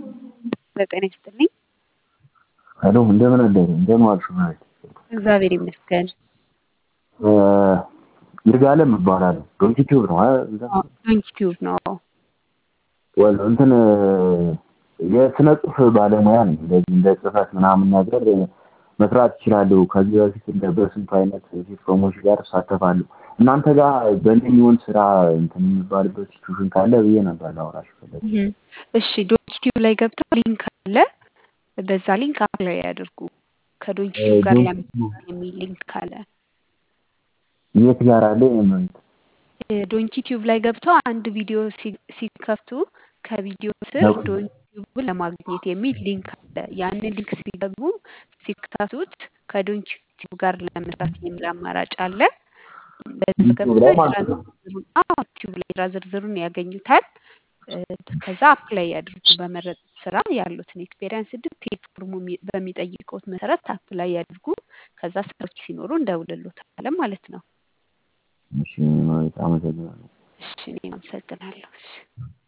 በጤና ይስጥልኝ። ሄሎ እንደምን አደሩ? እንደምን ዋልሽ? ማለት እግዚአብሔር ይመስገን። ይርጋለም እባላለሁ። ዶንኪ ቲዩብ ነው ዶንኪ ቲዩብ ነው። ወል እንትን የስነ ጽሁፍ ባለሙያ ነኝ። እንደዚህ እንደ ጽህፈት ምናምን ነገር መስራት እችላለሁ። ከዚህ በፊት እንደ በስንቱ አይነት ሲትኮሞች ጋር እሳተፋለሁ። እናንተ ጋር በእኔ የሚሆን ስራ እንትን የሚባልበት ሲቹዌሽን ካለ ብዬ ነበር ላወራሽ ፈለግ። እሺ ዶንኪ ቲዩብ ላይ ገብተው ሊንክ አለ። በዛ ሊንክ አፕላይ ያድርጉ። ከዶንኪ ቲዩብ ጋር ለመስራት የሚል ሊንክ አለ። የት ጋር አለ? የምን ዶንኪ ቲዩብ ላይ ገብተው አንድ ቪዲዮ ሲከፍቱ ከቪዲዮ ስር ዶንኪ ቲዩብን ለማግኘት የሚል ሊንክ አለ። ያንን ሊንክ ሲገቡ ሲከፍቱት ከዶንኪ ቲዩብ ጋር ለመስራት የሚል አማራጭ አለ። በዛ ገብተው የስራ ዝርዝሩን አዎ ቲዩብ ላይ የስራ ዝርዝሩን ያገኙታል። ከዛ አፕላይ ያድርጉ። በመረጡት ስራ ያሉትን ኤክስፔሪንስ ዲቴል ፎርሙ በሚጠይቀውት መሰረት አፕላይ ያድርጉ። ከዛ ስራዎች ሲኖሩ እንደውልሎታለን ማለት ነው። እሺ ማለት አመሰግናለሁ። እሺ እኔም አመሰግናለሁ። እሺ